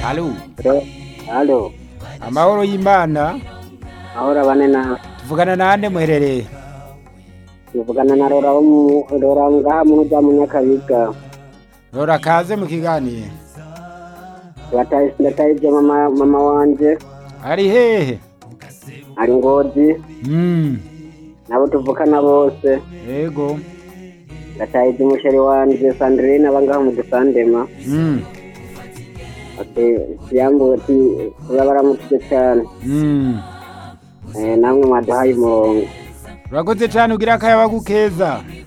Halo, Halo, amahoro y'Imana ahora bane na tuvugana nande muherereye tuvugana na Rora wo mu Rora ngaha mu za munyakabiga rora kaze mu kiganiro bataye ndataye mama mama wanje ari hehe ari ngozi mm. nabo tuvukana bose yego ndataye umusheri wanje Sandrine aba ngaha mu gisandema mm. ati siyambuwe ati kuba baramutse cyane mm. eh namwe mwaduhaye umurongo urakoze cane ugira akayabagu keza